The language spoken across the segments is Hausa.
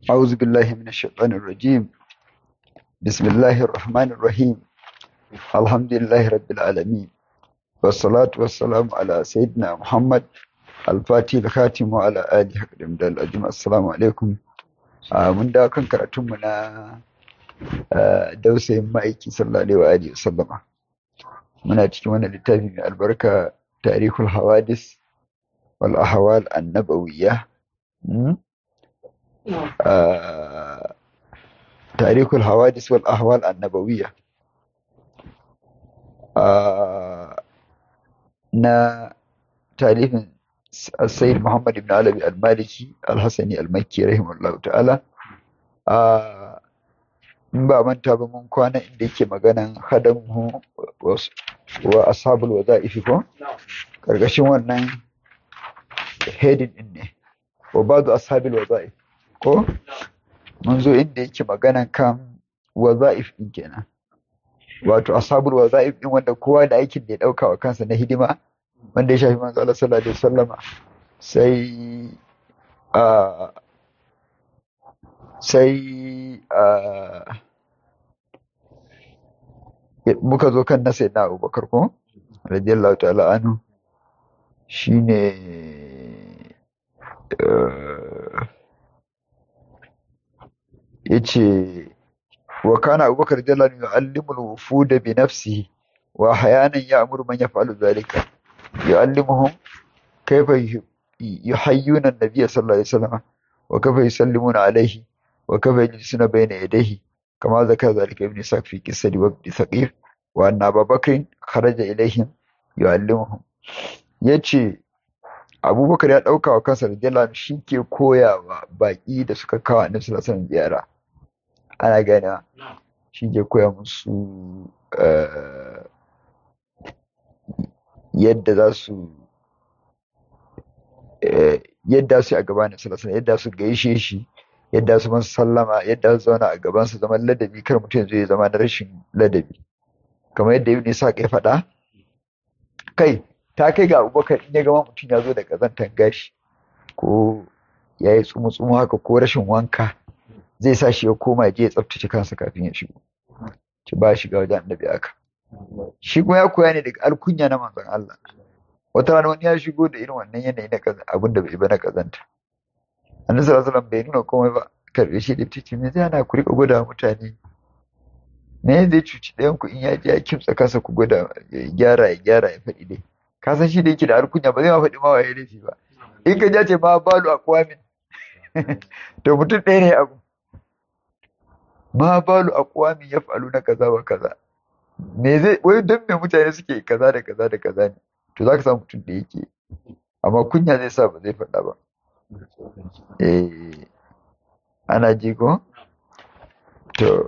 أعوذ بالله من الشيطان الرجيم بسم الله الرحمن الرحيم الحمد لله رب العالمين والصلاة والسلام على سيدنا محمد الفاتح الخاتم وعلى آله حقدم دال أجمع السلام عليكم آه من دا كان كراتمنا آه دوسي مايكي صلى الله عليه وآله وسلم من أتكلم للتابع من البركة تاريخ الحوادث والأحوال النبوية م? آه تاريخ الحوادث والأحوال النبوية آه نا تاريخ السيد محمد بن علوي المالكي الحسني المكي رحمه الله تعالى آه in ba manta ba mun kwana inda yake maganan hadamu wa ashabul wadaifi ko karkashin wannan heading din ne wa ba'du ashabil wadaif ko mun zo inda yake maganan kan wazaif din kenan wato ashabul wazaif din wanda kowa da aikin da ya dauka wa kansa na hidima wanda ya shafi manzo Allah sallallahu alaihi wasallama sai a sai a muka zo kan na sayyidina Abubakar ko radiyallahu ta'ala anhu shine yace wa kana abubakar radiyallahu anhu yu'allimul wufuda bi nafsihi wa ahyanan ya'muru man yaf'alu dhalika yu'allimuhum kayfa yuhayyuna an-nabiy sallallahu alaihi wasallam wa kayfa yusallimuna alayhi wa kayfa yajlisuna bayna yadayhi kama zakara dhalika ibn Sa'd fi qissati wabd Thaqif wa anna Abubakar kharaja ilayhim yu'allimuhum yace Abubakar ya dauka wa kansa radiyallahu anhu shi ke koyawa baki da suka kawo annabi sallallahu alaihi wasallam ziyara ana ganewa shi ke koya musu yadda za su yadda su a gabanin salasana yadda su gaishe shi yadda su masu sallama yadda su zauna a gaban su zaman ladabi kar mutum zai zama na rashin ladabi kamar yadda ibn isa ya faɗa kai ta kai ga abubakar in ya gama mutum ya zo da ƙazantar gashi ko ya yi tsumu-tsumu haka ko rashin wanka zai sa shi ya koma je ya tsaftace kansa kafin ya shigo ci ba shiga wajen annabi aka shi kuma ya koya ne daga alkunya na manzon Allah wata rana wani ya shigo da irin wannan yanayi na abin da bai ba na kazanta annabi sallallahu alaihi wasallam bai nuna komai ba karbe shi da titi me zai ana ku rika gwada mutane me zai cuci ɗayan ku in ya je ya kimtsa kansa ku gwada ya gyara ya gyara ya faɗi dai ka san shi da yake da alkunya ba zai ma faɗi ma waye laifi ba in ka ja ce ma balu a kwamin to mutum ɗaya ne abu ma balu aqwami yaf'aluna kaza wa kaza me zai wai dan me mutane suke kaza da kaza da kaza ne to zaka samu mutum da yake amma kunya zai sa ba zai faɗa ba eh ana ji ko to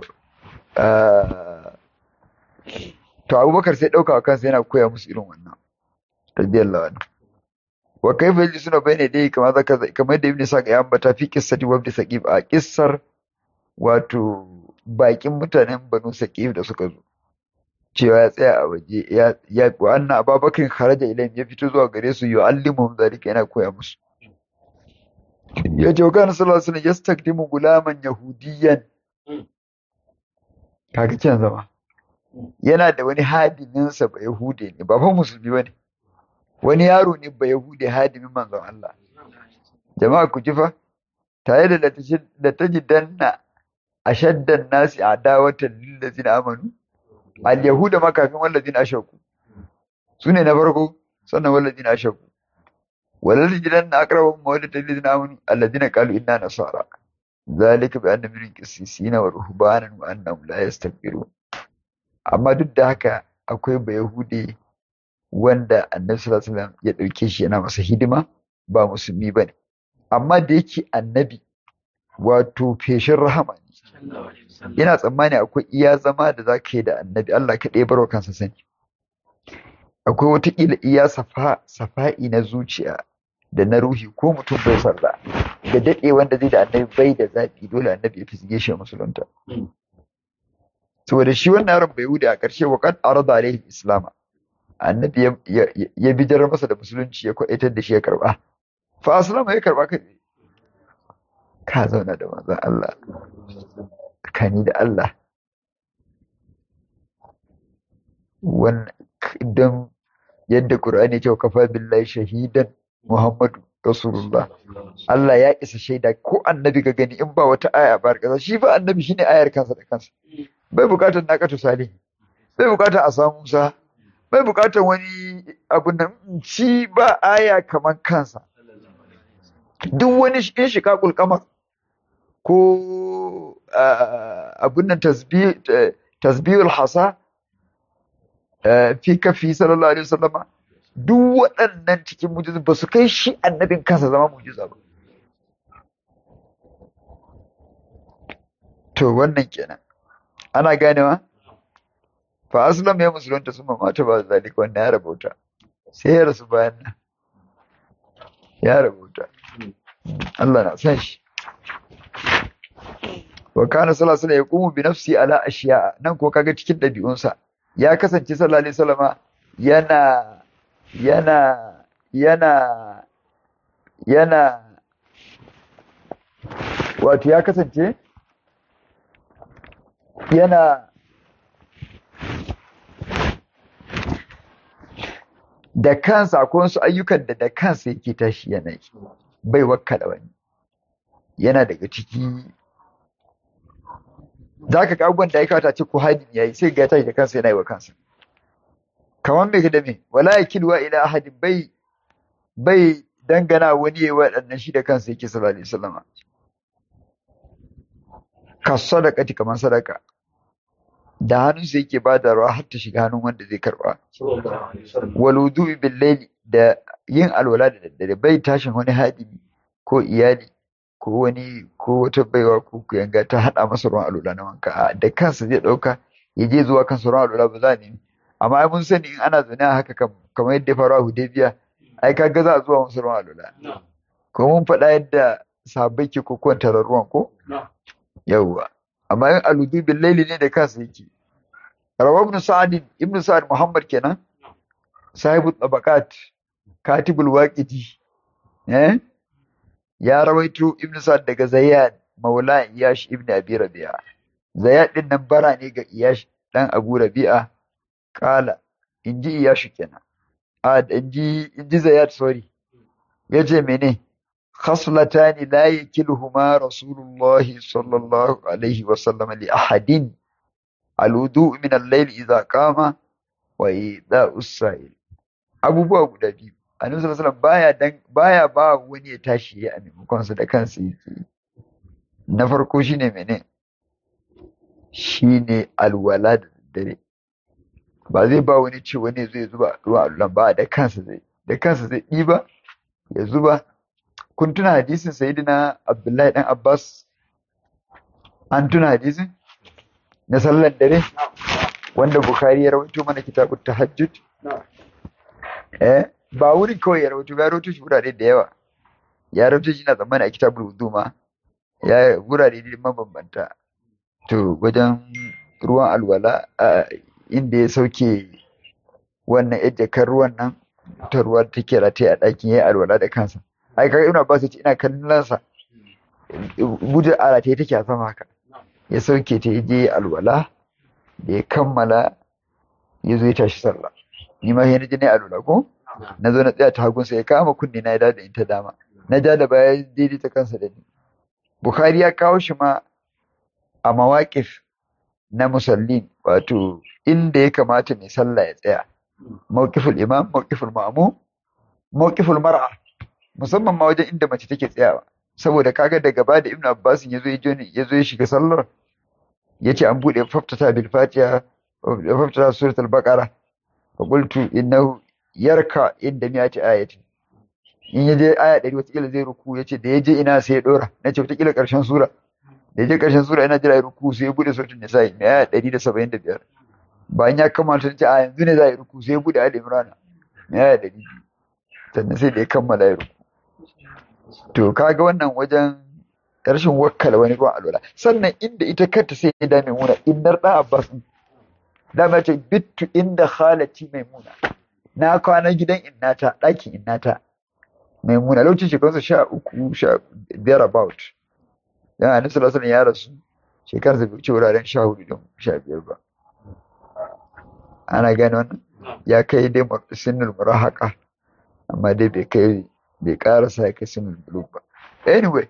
to Abubakar sai dauka kansa yana koya musu irin wannan radiyallahu anhu wa kaifa yajlisuna bayna dai kamar zaka kamar da ibn Sa'd ya ambata fi qissati wa ibn Saqif a qissar wato bakin mutanen banu saqif da suka zo cewa ya tsaya a waje ya ya wa anna ababakar kharaja ilayhim ya fito zuwa gare su yu'allimuhum zalika yana koya musu ya ce kana sallallahu alaihi wasallam yastakdimu gulaman yahudiyan kaga can zama yana da wani hadimin sa ba yahude ne ba fa musulmi bane wani yaro ne ba yahude hadimin manzon Allah jama'a ku ji fa tare da da tajidanna ashaddan nasi adawatan lil ladina amanu al yahuda ma kafin wal ladina ashaku sune na farko sannan wal ladina ashaku wal ladina aqrabu mawaddatan lil ladina amanu alladina qalu inna nasara zalika bi anna minhum qissisina wa ruhbanan wa annahum la yastakbirun amma duk da haka akwai ba yahude wanda annabi sallallahu alaihi wasallam ya dauke shi yana masa hidima ba musulmi bane amma da yake annabi wato feshin rahama ne yana tsammani akwai iya zama da za ka yi da annabi Allah ka ɗaya barwa kansa sani akwai watakila iya safa safa'i na zuciya da na ruhi ko mutum bai sarda da daɗe wanda zai da annabi bai da zaɓi dole annabi ya fisge shi musulunta saboda shi wannan yaron bai wuce a ƙarshe wa kan arada alaihi islama annabi ya bijar masa da musulunci ya kwaitar da shi ya karba fa aslama ya karba kai ka zauna da manzon Allah tsakani da Allah wannan don yadda Qur'ani ce kafa billahi shahidan Muhammadu Rasulullah Allah ya isa shaida ko annabi ga gani in ba wata aya ba kaza shi fa annabi shine ayar kansa da kansa bai bukatar naqatu salih bai bukatar a samu Musa bai bukatar wani abu nan shi ba aya kaman kansa duk wani in shiqaqul qamar ko abun nan tasbih tasbihul hasa fi kafi sallallahu alaihi wasallama duk waɗannan cikin mujizu ba su kai shi annabin kansa zama mujiza ba to wannan kenan ana ganewa fa aslam ya musulunta sun mata ba zalika wannan ya rabauta sai ya rasu bayan nan ya rabauta Allah na san shi wa kana sallallahu alaihi wasallam yaqumu bi nafsi ala ashiya nan ko kaga cikin dabi'unsa ya kasance sallallahu alaihi wasallama yana yana yana yana wato ya kasance yana da kansa akwai wasu ayyukan da da kansa yake tashi yana yi bai wakkala wani yana daga ciki za ka ga abubuwan da ya kawata ce ko hadin ya yi sai ga ya tashi da kansa yana yi wa kansa kamar mai da me wala ya kilwa ila ahadin bai bai dangana wani ya yi waɗannan shi da kansa yake sallallahu alaihi wasallama ka sadaqati kamar sadaka da hannunsa yake ba da ruwa har ta shiga hannun wanda zai karba wal wudu'i bil layli da yin alwala da daddare bai tashin wani hadimi ko iyali ko wani ko wata baiwa ko kuyanga ta hada masa ruwan alwala na wanka da kansa zai dauka ya je zuwa kansa ruwan alwala ba za ne amma ai mun sani in ana zaune haka kamar yadda ya faru a Hudaybiya ai kaga za a zuwa masa ruwan alwala ko mun faɗa yadda sahabbai ke kokon ruwan ko yawwa amma in aludu bil laili ne da kansa yake rawa ibn sa'd ibn sa'd muhammad kenan sahibu tabaqat katibul waqidi eh ya rawaito ibn sa'd daga zayyad maula iyash ibn abi rabi'a zayyad din nan bara ne ga iyash dan abu rabi'a kala inji iyash kenan a inji inji zayyad sorry yace mene خصلتان لا يكلهما رسول الله صلى الله عليه وسلم لأحد الوضوء من الليل إذا قام وإيذاء السائل abubuwa guda biyu annabi sallallahu alaihi baya dan baya ba wani ya tashi ya maimakon sa da kansa yake na farko shine mene shine alwala da dare ba zai ba wani ce wani zai zuba ruwa allan ba da kansa zai da kansa zai ɗiba ya zuba kun tuna hadisin sayyidina Abdullahi dan Abbas an tuna hadisin na sallar dare wanda Bukhari ya rawaito mana kitabut tahajjud eh ba wurin kawai ya rawaito ya rawaito shi wurare da yawa ya rawaito shi na tsammani a kitabul wudu ma ya wurare da mabambanta to wajen ruwan alwala inda ya sauke wannan ejjakar ruwan nan ta ruwa take rataye a ɗakin ya yi alwala da kansa ai kaga ibnu abbas yace ina kallon sa buje ara ta take a sama haka ya sauke ta je alwala da ya kammala ya zo ya tashi sallah ni ma sai na je ne alwala ko na zo na tsaya ta hagun sa ya kama kunni na ya da in ta dama na ja da baya daidai ta kansa da ni bukhari ya kawo shi ma a mawaƙif na musallin wato inda ya kamata mai sallah ya tsaya mawqiful imam mawqiful ma'mum mawqiful mar'a musamman ma wajen inda mace take tsayawa saboda kaga da gaba da Ibn Abbas ya zo ya zo ya shiga sallar yace an bude faftata bil Fatiha faftata surat al-Baqara fa qultu innahu yarka inda mi'ati ayati in yaje aya 100 wata kila zai ruku yace da yaje ina sai ya dora nace wata kila karshen sura da yaje karshen sura ina jira ruku sai ya bude suratul nisa mai aya 175 bayan ya kammala ta ce a yanzu ne za yi ruku sai ya bude Ali Imran mai aya 200 sannan sai da ya kammala ya ruku to kaga wannan wajen rashin wakkala wani ruwan alwala sannan inda ita kanta sai ya dame muna innar da abbas dama ce bittu inda khalati maimuna na kwana gidan innata ɗakin innata maimuna lokacin shekarunsa sha uku sha biyar about dan annabi sallallahu alaihi wasallam ya rasu shekarar sa bai wuce wuraren sha hudu da sha biyar ba ana gane wannan ya kai dai sinul murahaka amma dai bai kai bai karasa ya kai sinul bulug ba anyway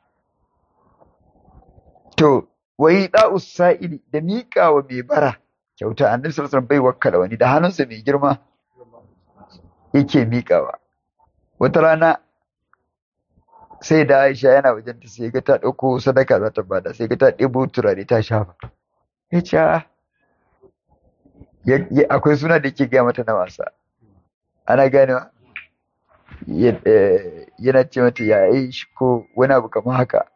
to wai da'us sa'ili da miƙa wa mai bara kyauta annabi sallallahu alaihi wasallam bai wakkala wani da hannunsa mai girma yake miƙawa wata rana sai da Aisha yana wajen ta sai ga ta ɗauko sadaka za ta bada sai ga ta ɗebo turare ta shafa ya ce akwai suna da yake gaya mata na wasa ana ganewa yana ce mata ya yi shi ko wani abu kamar haka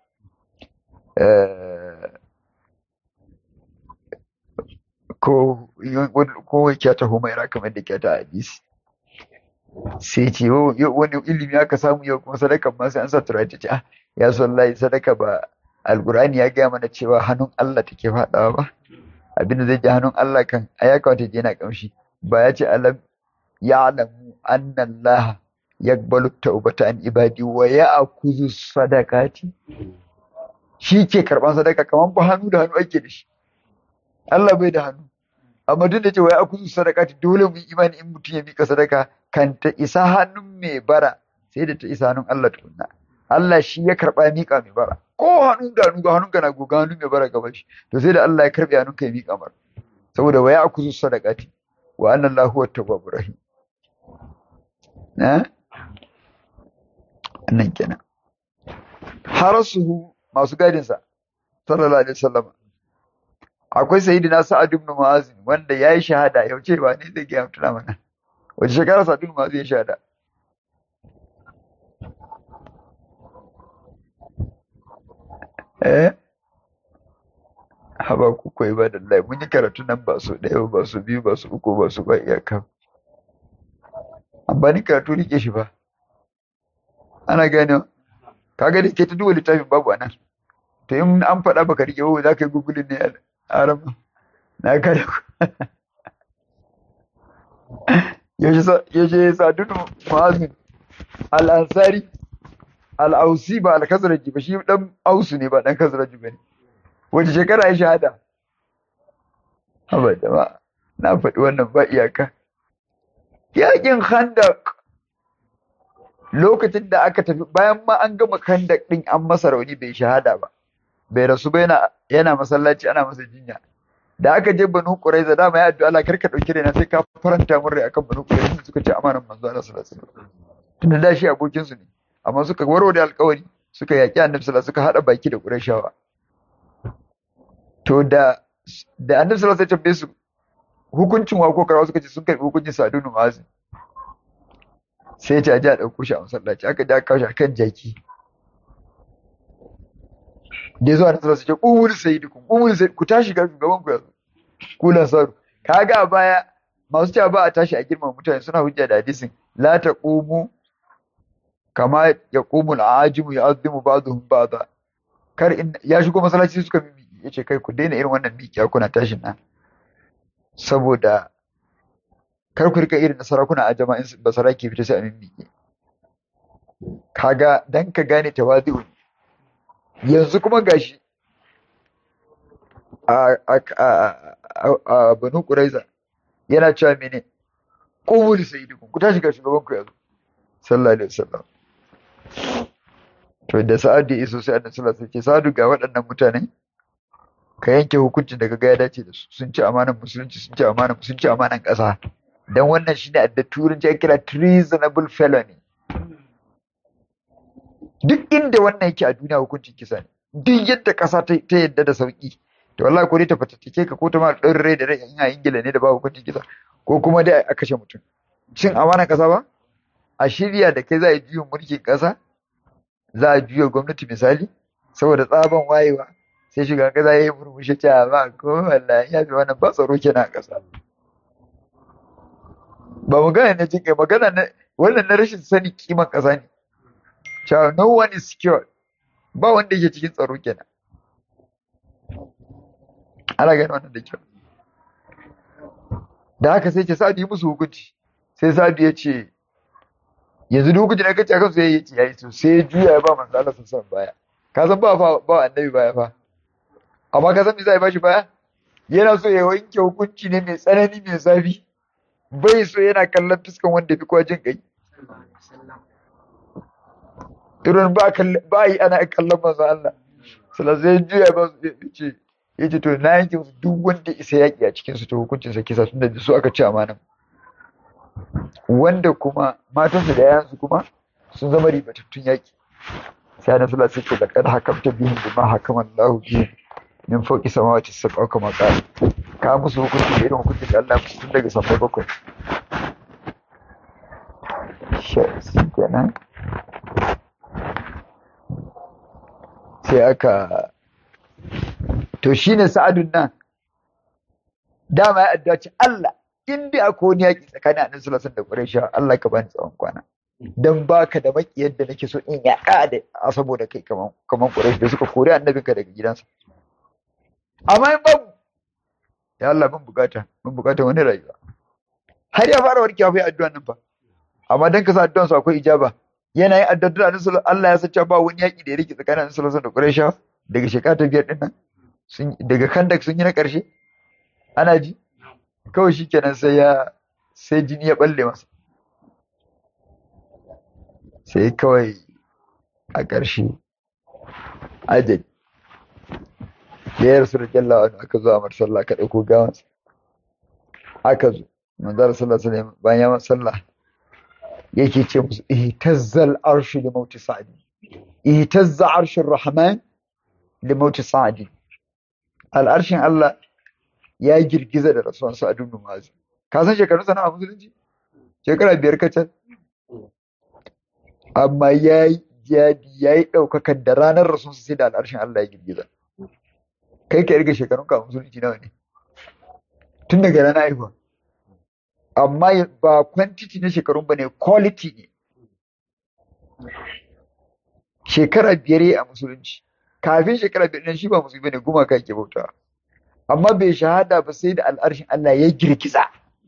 ko ko kyata humaira kamar da kyata hadisi sai ce wani ilimi aka samu yau kuma sadakan ma sai an sa turare ta ce ah ya sallahi sadaka ba alkurani ya gaya mana cewa hannun Allah take faɗawa ba abinda zai ji hannun Allah kan a ya kawata je yana kamshi ba ya ce alam ya alamu annan Allah ya gbalu taubata an ibadi wa ya akuzu sadakati shi ke karban sadaka kamar ba hannu da hannu ake da shi Allah bai da hannu amma duk da cewa ya akuzu sadakati dole mu imani in mutum ya mika sadaka kan ta isa hannun mai bara sai da ta isa hannun Allah tukunna Allah shi ya karba mika mai bara ko hannun da hannu ga hannun na goga hannun mai bara gaba shi to sai da Allah ya karbe hannun kai mika mar saboda waya akuzu sadaqati wa anna Allahu huwa tawwabur rahim na annan kenan harasuhu masu gadin sa sallallahu alaihi wasallam akwai sayyidina Sa'ad ibn Mu'az wanda yayi shahada yau ce ba ne zai ga mutuna mana wace shekara Sa'ad ibn Mu'az ya shahada eh haba ku koyi ba da lai mun yi karatu nan ba su ɗaya ba su biyu ba su uku ba su ba iyaka amma ni karatu rike shi ba ana gane kaga da ke ta duba littafin babu a nan to in an faɗa baka rike ba za ka yi gugulin ne a rama na kada ku yaushe sadunu mu'azin al-ansari al-ausi ba al-kazraji ba shi dan ausu ne ba dan kazraji ba ne wace shekara ya shahada haba jama'a na faɗi wannan ba iyaka yakin khandak lokacin da aka tafi bayan ma an gama khandak din an masa rauni bai shahada ba bai rasu ba yana yana masallaci ana masa jinya da aka je banu quraiza dama ya addu'a Allah karka dauki raina sai ka faranta mun rai akan banu quraiza suka ce amanan manzo Allah sallallahu alaihi wasallam tunda da shi abokin su ne amma suka warware alƙawari suka yaki annabi sallallahu suka hada baki da qurayshawa to da da annabi sallallahu alaihi wasallam su hukuncin wa ko karawa suka ce sun karbi hukuncin sadunu mazin sai ya ce a ji a ɗauko shi a masallaci aka ji aka kawo shi a kan jaki da ya zo a nasarar su ce ƙumuri sai dukun ƙumuri sai ku tashi ga shugaban ku yanzu kulan sauru kaga a baya masu cewa ba a tashi a girman mutane suna hujja da hadisin la ta ƙumu kama ya ƙumu al'ajimu ya azimu ba zuhun ba za kar in ya shigo masallaci suka mimi ya ce kai ku daina irin wannan mikiya kuna tashin nan saboda kar ku rika irin na sarakuna a jama'in basara ke fita sai a mimmiƙe kaga dan ka gane tawazi'u yanzu kuma gashi a a a a banu quraiza yana cewa mene qumul sayyidukum ku tashi ga shugaban ku yanzu sallallahu alaihi wasallam to da sa'ad da iso sai annabi sallallahu alaihi wasallam ce sa'adu ga waɗannan mutane ka yanke hukuncin da kaga ya dace da su sun ci amanan musulunci sun ci amanan sun ci amanan ƙasa dan wannan shine adda turanci ake kira treasonable felony duk inda wannan yake a duniya hukuncin kisa ne duk yadda ƙasa ta yadda da sauki to wallahi ko dai ta fatattake ka ko ta ma ɗan rai da rai in a ingila ne da ba hukuncin kisa ko kuma dai a kashe mutum cin amanan ƙasa ba a shirya da kai za a yi juyin mulkin ƙasa za a juya gwamnati misali saboda tsaban wayewa sai shugaban ƙasa ya yi murmushi cewa ba ko wallahi ya fi wannan ba tsaro kenan a ƙasa ba magana na jin kai magana na wannan na rashin sani kiman ƙasa ne cewa no one is secure ba wanda yake cikin tsaro kenan ana gani wannan da kyau da haka sai ce sa'adu yi musu hukunci sai sa'adu ya ce yanzu duk hukunci na kace akan su yayi ce yayi to sai ya juya ya ba manzo Allah sun san baya ka san ba fa ba annabi baya fa amma ka san me zai bashi baya yana so ya wanke hukunci ne mai tsanani mai zafi bai so yana kallon fuskan wanda fi kowa jin kai irin ba ba yi ana kallon manzo Allah sallallahu alaihi juya ba ce yace to na yanke musu duk wanda isa yaki a cikin su to hukuncin sa kisa tunda da su aka ci amanan wanda kuma matansu da yayansu kuma sun zama ribatattun yaki sai na sallallahu alaihi wasallam laqad hakamta bihim bima hakama Allahu bihim min fawqi samawati sab'a kama qala ka musu hukunci da irin hukuncin da Allah musu tun daga sammai bakwai shi kenan sai aka to shine sa'adun nan dama ya addu'a ce Allah in dai akwai wani yaƙi tsakanin annabi sallallahu alaihi wasallam da Quraysh Allah ka bani tsawon kwana dan baka da makiyar da nake so in yaƙa da saboda kai kaman kaman Quraysh da suka kore annabinka daga gidansa amma in babu ya Allah mun bukata mun bukata wani rayuwa har ya fara warkewa fa addu'an nan fa amma dan ka sa addu'an su akwai ijaba yana yin addu'a da Allah ya sace ba wani yaƙi da ya rike tsakanin annabi sallallahu alaihi wasallam da Quraysh daga shekara ta biyar din nan sun daga kandak sun yi na ƙarshe ana ji kawai shi kenan sai ya sai jini ya balle masa sai kawai a ƙarshe ajali da ya rasu da kyallawa wani aka zo a mar sallah ka ɗauko gawansa aka zo manzara sallah sallah bayan ya masa sallah yake ce musu ihtazzal arshu li mauti sa'di ihtazza arshur rahman li mauti sa'di al'arshin Allah ya girgiza da rasuwan sa a dubnu mazi ka san shekarun sana a musulunci shekara biyar kacal amma ya yi jadi ya yi ɗaukakan da ranar rasuwan sai da al'arshin Allah ya girgiza kai ka irga shekarun ka a musulunci nawa ne tun daga ranar haihuwa amma ba quantity na shekarun ba ne quality ne shekara biyar a musulunci kafin shekara biyar ɗin shi ba musulmi bane gumaka yake bautawa amma bai shahada ba sai da al'arshin Allah ya girgiza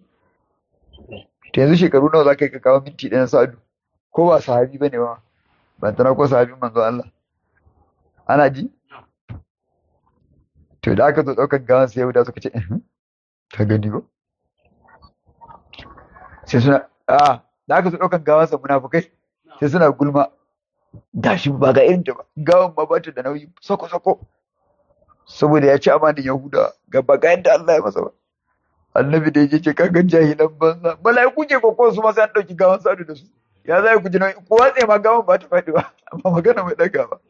to yanzu shekaru nawa za ka yi ka kawo minti ɗaya sa'adu ko ba sahabi bane ba ban tana ko sahabin manzo Allah ana ji to da aka zo ɗaukar gawan sai Yahuda suka ce ka gani ba sai suna a da aka zo ɗaukar gawan sa munafukai sai suna gulma gashi ba ga irin ta ba gawan ma ba ta da nauyi sako sako saboda ya ci amanin yahuda ga ba ga yadda Allah ya masa ba annabi da yake ce kaga jahilan banza mala'iku ke kokon su ma sai an dauki gawan sadu da su ya zai ku ji nauyi ko watse ma gawan ba ta faɗi ba amma magana mai daga ba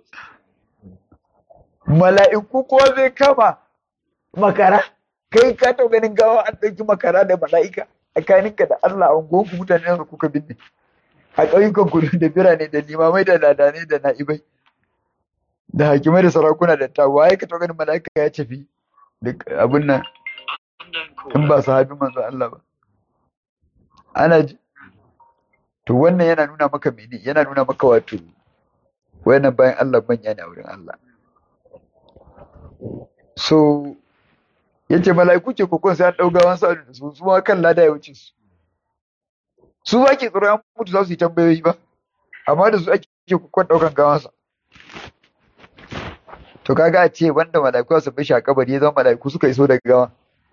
mala'iku ko zai kama makara kai ka taɓa ganin gawa an ɗauki makara da mala'ika tsakaninka da Allah a unguwanku mutane da kuka binne a ƙauyukan kudu da birane da limamai da ladanai da na'ibai da hakimai da sarakuna da ta waye ka ganin mala'ika ya tafi da abin nan in ba sahabin manzo Allah ba ana ji to wannan yana nuna maka mene yana nuna maka wato wayannan bayan Allah manya ne a wurin Allah so yace mala'iku ce kokon sai an dauga wan sa da su su ma kan lada ya wuce su su ba ke tsoron mutu za su yi tambayoyi ba amma da su ake kokon daukan gawansa to kaga a ce wanda mala'iku su bi shi a kabari ya zama mala'iku suka iso daga gawa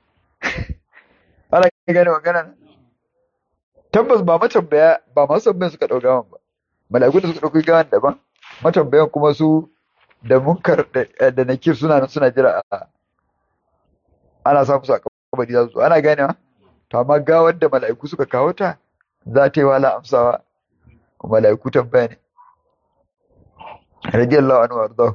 ana gane magana tabbas ba matambaya ba masu tambayan suka ɗau gawan ba mala'iku da suka ɗauki gawan daban matambayan kuma su da munkar da nakir suna nan suna jira a ana samu su a kabari za su ana gane to amma gawar da mala'iku suka kawo ta za ta yi wala amsawa mala'iku tambaya ne radiyallahu anhu wardahu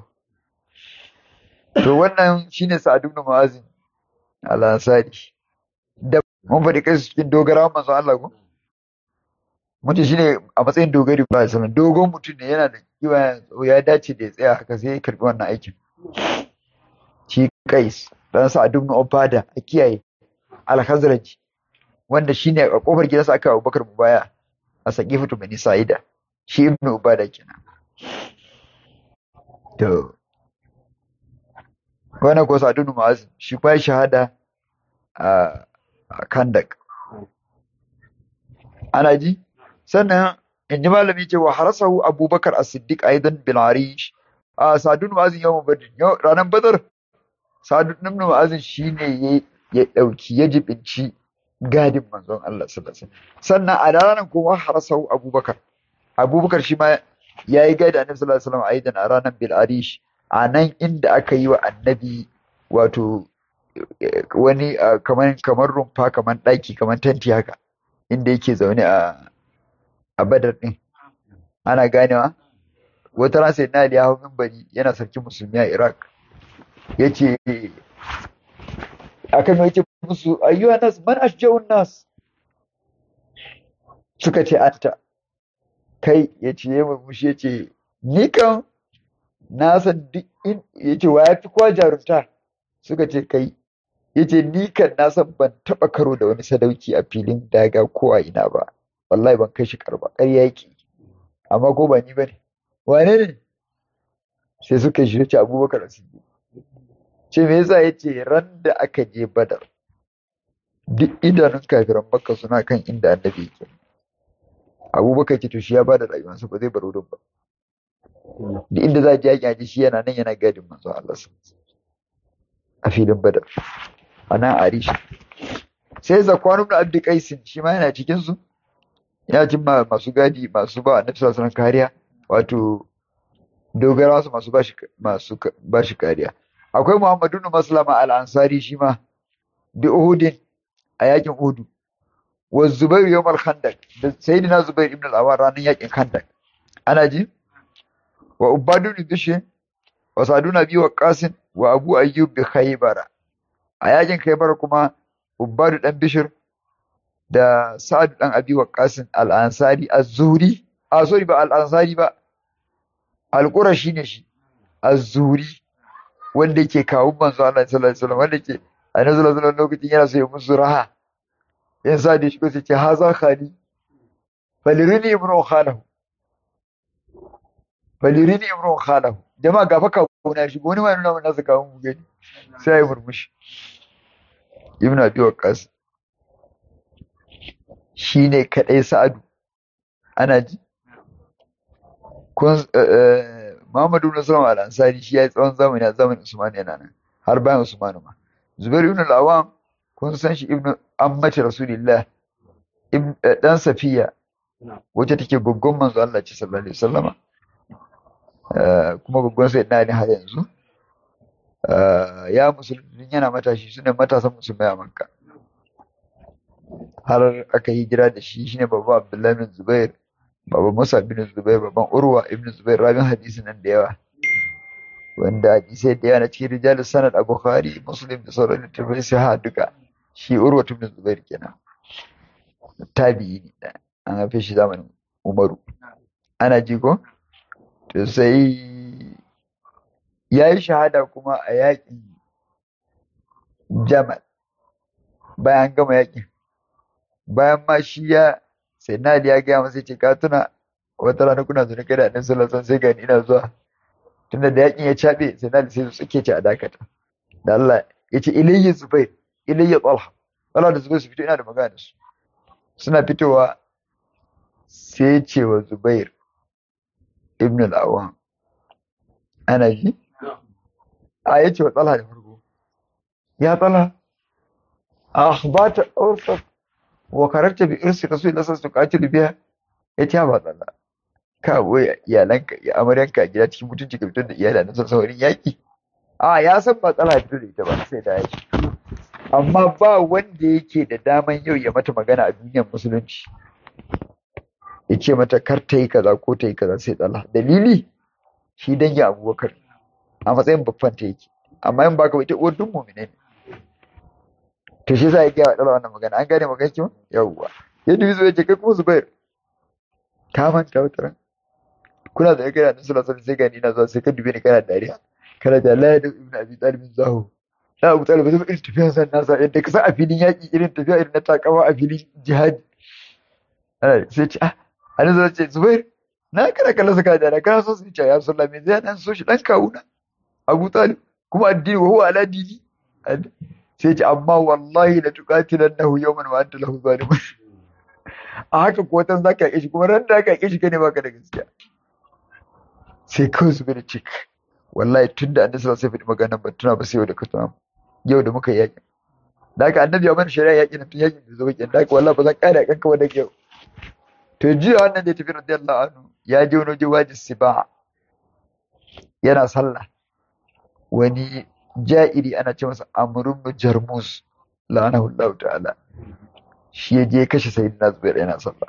to wannan shine Sa'ad ibn Mu'azin al-Ansari da mun faɗi kai cikin dogarawan manzo Allah ko mutum shine a matsayin dogari ba sanan dogon mutum ne yana da kiwa ya dace da ya tsaya haka sai ya karbi wannan aikin shi Qais dan Sa'ad ibn Ubada a kiyaye al-Khazraj wanda shine a kofar gidansa aka Abubakar mubaya a Saqifatu Bani Sa'ida shi ibn Ubada kenan to wannan ko Sa'ad ibn Mu'az shi kuma shahada a Kandak ana ji sannan in ji malami ce wa harasahu Abubakar as-Siddiq aidan bil Arish a sadun ma'azin yawan badin yau ranar badar sadun ibn ma'azin shine ya ya dauki ya jibinci gadin manzon Allah sallallahu alaihi wasallam sannan a ranar kuma harasau abubakar abubakar shi ma ya yi gadi annabi sallallahu alaihi wasallam aidan a ranar bil arish a nan inda aka yi wa annabi wato eh, wani ah, kamar kamar rumfa kamar ɗaki kamar tanti haka inda yake zaune a a badar din ana ganewa wata ran sai na ya hau minbari yana sarki musulmi a Iraq yace akan yace musu ayyuhan nas man ashja'un nas suka ce anta kai yace ya murmushi yace ni kan na san duk in yace wa yafi kowa jarumta suka ce kai yace ni kan na san ban taba karo da wani sadauki a filin daga ko a ina ba wallahi ban kai shi karba ƙarya yake amma ko ba ni bane wane ne sai suka shi ce abubakar as-siddiq ce me yasa yace ran da aka je badar duk idanun kafiran makka suna kan inda annabi yake abubakar ce to shi ya bada rayuwarsa ba zai bar wurin ba duk inda za a je yaƙi aji shi yana nan yana gadin manzo Allah sallallahu alaihi wasallam a filin badar a nan arish sai zakwan ibn abdi qais shi ma yana cikin su yana cikin ma- masu gadi masu ba annabi sallallahu alaihi wasallam kariya wato dogara su masu bashi masu ka- bashi kariya akwai muhammadu ibn maslama al-ansari shi ma bi uhudin a yakin uhudu wa zubairu yawm al-khandaq da sayyidina zubair ibn al-awwar ranar yakin khandaq ana ji wa ubadu ibn bishr wa saduna bi waqasin wa abu ayyub bi khaybara a yakin khaybar kuma ubadu dan bishr da sa'ad dan abi waqasin al-ansari az-zuhri a sorry ba al-ansari ba al-qurashi ne shi az-zuhri wanda yake kawo manzo Allah sallallahu alaihi wasallam wanda yake annabi sallallahu alaihi wasallam lokacin yana so ya musu raha in sa da shi ko sai ce haza khali falirini ibnu khalahu falirini ibnu khalahu jama'a gafa kawo na shi wani ma nuna mun nasu kawo mu gani sai ya murmushi ibnu abi waqas shine kadai sa'adu ana ji kun eh, Muhammadu ibn Sulaiman al-Ansari shi ya yi tsawon zamani a zamanin Usman yana nan har bayan Usman ma Zubair ibn al-Awwam kun san shi ibn ammati Rasulillah ibn eh, dan Safiya wacce take goggon manzo Allah ce sallallahu alaihi wasallama Eh, kuma goggon sai na ne har yanzu Eh, ya musulmi yana matashi sune matasan musulmai a Makka har aka yi hijira da shi shine babban Abdullahi bin Zubair baban Musa bin Zubair baban Urwa ibn Zubair rabin hadisi nan da yawa wanda hadisai da yawa na cikin rijalus sanad a Bukhari Muslim da sauran littattafai sai ha duka shi Urwa ibn Zubair kenan tabi'i ne da an haife shi zamanin Umaru ana ji ko to sai ya yi shahada kuma a yaƙin Jamal bayan gama yaƙin bayan ma shi ya sai na Ali ya gaya masa ce ka tuna wata rana kuna zuwa kai da annabi sallallahu alaihi wasallam sai gani ina zuwa tunda da yakin ya cabe sai na Ali sai su suke ce a dakata da Allah ya ce ilayya zubair ilayya talha Allah da zubair su fito ina da magana da su suna fitowa sai ya ce wa zubair ibn al-awwam ana ji a ya ce wa talha da farko ya talha akhbata awsat wa kararta bi irsi rasulullah sallallahu alaihi wasallam biya ya ce ba tsalla ka boye iyalanka ya amaryanka a gida cikin mutunci ka fitar da iyali na son saurin yaki a ya san ba tsala fito da ita ba sai da yaki amma ba wanda yake da daman yau ya mata magana a duniyar musulunci ya ce mata kar ta yi kaza ko ta yi kaza sai tsala dalili shi dangi abubakar a matsayin babban ta yake amma in baka ita uwar duk mu'mine ne to shi yasa ya gaya wa ɗala wannan magana an gane magana kiwon yawwa ya dubi zuwa ya ce kai kuma zubair ka manta wata ran kuna da kai da annabi sallallahu alaihi sai gani ina zuwa sai ka dube ni kana dariya kana da la da ibnu abi talib zahu la abu talib zai irin tafiyan san nasa yadda ka san a filin yaki irin tafiya irin na takawa a filin jihadi ana sai ce ah annabi zai ce zubair na kana kallon saka da kana so su ce ya sallallahu me zai dan so shi dan kawuna abu talib kuma addini wa huwa ala dini sai ce amma wallahi la tuqatilannahu yawman wa anta lahu zalimun a haka ko watan zaka yi shi kuma ran da ka yi shi kane baka da gaskiya sai kawai su bada cik wallahi tun da annabi sallallahu alaihi wasallam magana ban tuna ba sai yau da ka tuna yau da muka yi yaƙi da haka annabi ya mana shari'a yaƙi na tun yaƙi da zo yaƙi da haka wallahi ba za ka ƙara yaƙan ka ba da yau to jiya wannan da ya tafi radiyallahu anhu ya je wani waje wajin siba yana sallah wani ja'iri ana ce masa amrun bin jarmus la'anahu Allah ta'ala shi ya je kashe sayyidina zubair yana sallah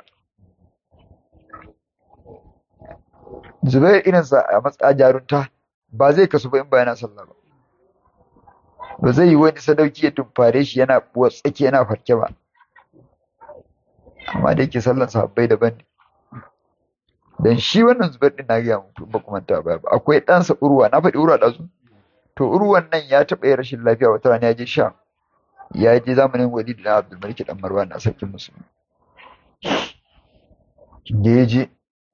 zubair irinsa a matsa jarunta ba zai kasu ba in ba yana sallah ba ba zai yi wani sadauki ya tumfare shi yana tsaki yana farke ba amma da yake sallan sahabbai daban ne dan shi wannan zubair din na gaya muku ba kuma ta ba akwai ɗansa urwa na faɗi urwa ɗazu to urwan nan ya taɓa yin rashin lafiya wata rana ya je sha ya je zamanin walid da abdul malik dan marwan na sarkin musulmi da ya je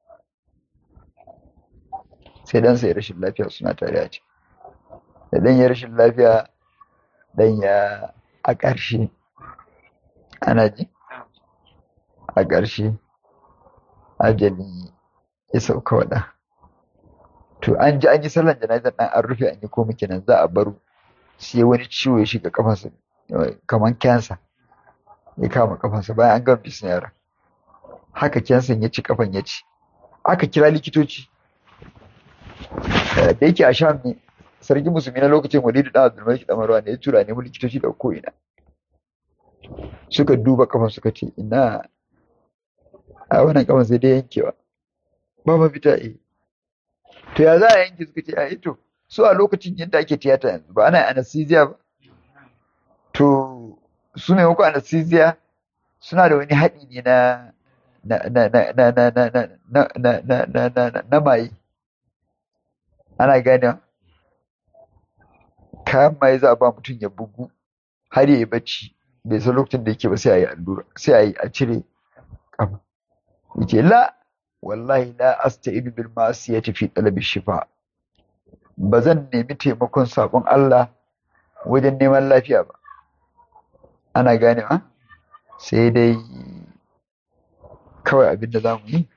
sai ɗansa ya rashin lafiya suna tare a ciki da ɗan ya rashin lafiya ɗan ya a ƙarshe ana ji a ƙarshe ajali ya sauka waɗa to an ji an yi sallan jana'izar ɗan an rufe an yi komai kenan za a baro sai wani ciwo ya shiga kafansa kamar kyansa ya kama kafansa bayan an gama bisin yara haka kyansan ya ci kafan ya ci aka kira likitoci da yake a sham ne sarki musulmi na lokacin walidu da abdulmalik da marwa ne ya tura ne likitoci da ko ina suka duba kafan suka ce ina a wannan kafan sai dai yankewa ba mafita eh to ya za a yanke suka ce a ito su a lokacin yadda ake tiyata yanzu ba ana anesthesia ba to su maimakon anesthesia suna da wani haɗi ne na na na na na na na na na na na na na na maye ana gane kayan maye za a ba mutum ya bugu har ya yi bacci bai san lokacin da yake ba sai a yi allura sai a yi a cire kafa yace la wallahi la asta'inu bil ma'siyati fi talabi shifa ba zan nemi taimakon sabon Allah wajen neman lafiya ba ana gane ma sai dai kawai abin da za mu yi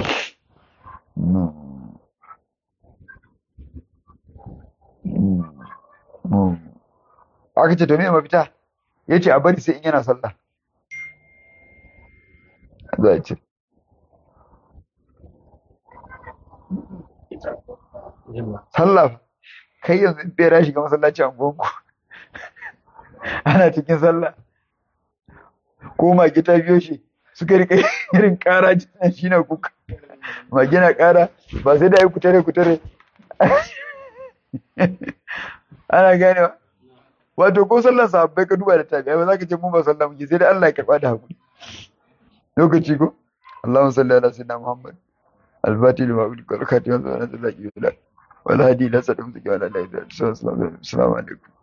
aka ce to me mafita ya ce a bari sai in yana sallah za a ce sallah kai yanzu in bera shiga masallaci a gonku ana cikin sallah ko mage ta biyo shi suka rika irin kara jinan shi na kuka mage na kara ba sai da yi kutare kutare ana ganewa wato ko sallar sahabbai ka duba da tabi'a ba za ka ce mun ba sallah muke sai dai Allah ya karba da hakuri lokaci ko Allahumma salli ala sayyidina Muhammad al-fatih lima ulika al-khatim wa sallallahu alaihi wa sallam wal hadi ila sallam wa ala alihi wa sahbihi assalamu alaikum